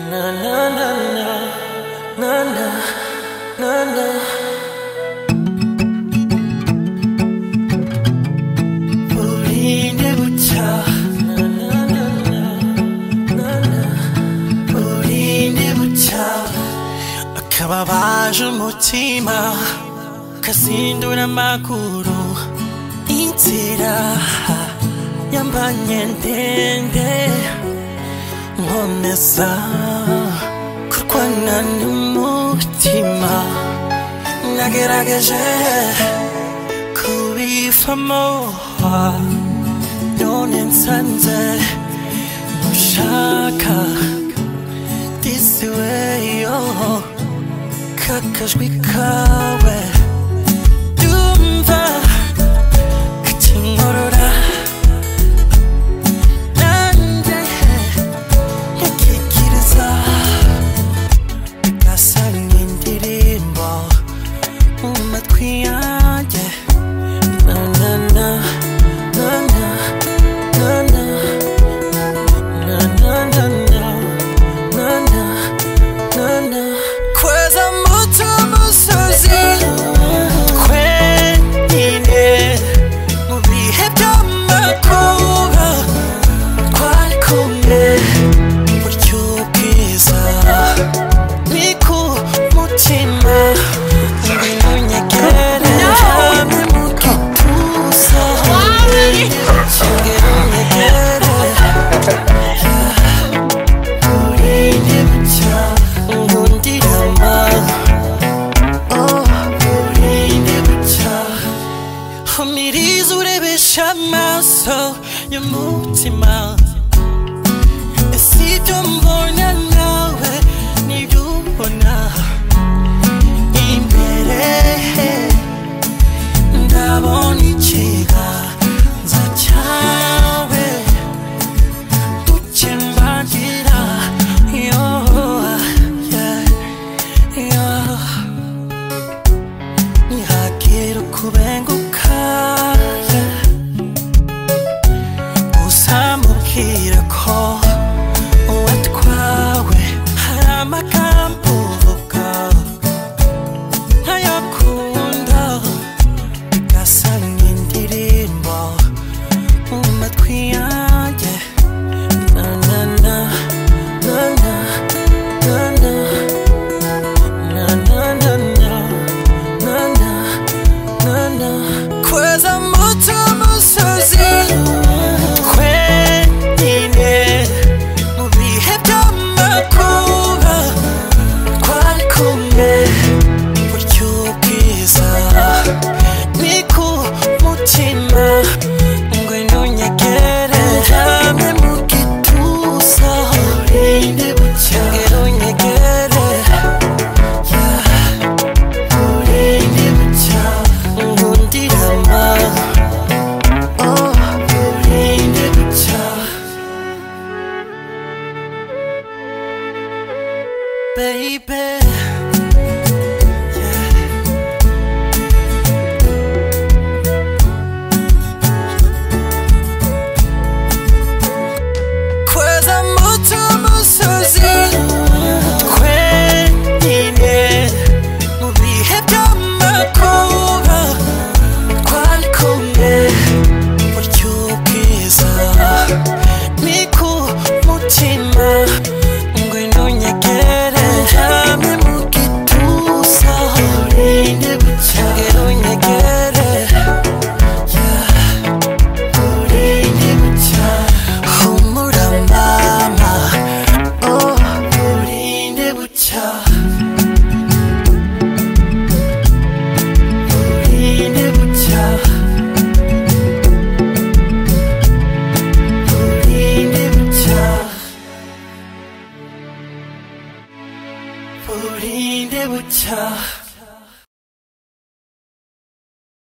Na na na na na na na na. 우리네부터 na na na na na na. 우리네부터 아까봐봐준 못지마 가슴도란 막으로 인지라 양반년 된대 원했어 그렇게 나는 묻지마 나게 나게 제 그리 파모아 너는 산재 무샤카 This way oh 가까이 가까이 둠바 그 친구를 아난데 이렇게 길에서 가사는 디림보 맛 귀하게 나나나 나나 나나 나나나나 나나 나나 과자 무터 무서지 괜히네 우리의 덤을 고라 괄콤해 우리 여기서 믿고 묻지마 우리는 얘기를 하면 묻게 부서 지금 얘기를 우리는 건드려마 어 우리는 붙여 미리 술에 비참해서 야 묻지마 Si yo morna nawe ni yubona imbere ndabona ikiganza cyawe dukembangira yo yeah, yeah. ntihagire ukubenguka yeah. uzamubwira ko uwatwawe hari amagambo uvuga ntayakunda bigasa nk'indirimbo mu matwi yanjye na na na na na na na na na na na na na na kweza muto musozi twenyine mu bihe by'amakuba twari kumwe buryo bwiza ni ku mutima ngwino nyegere ndame mu gituza ngwino nyegere ngundirama oh Baby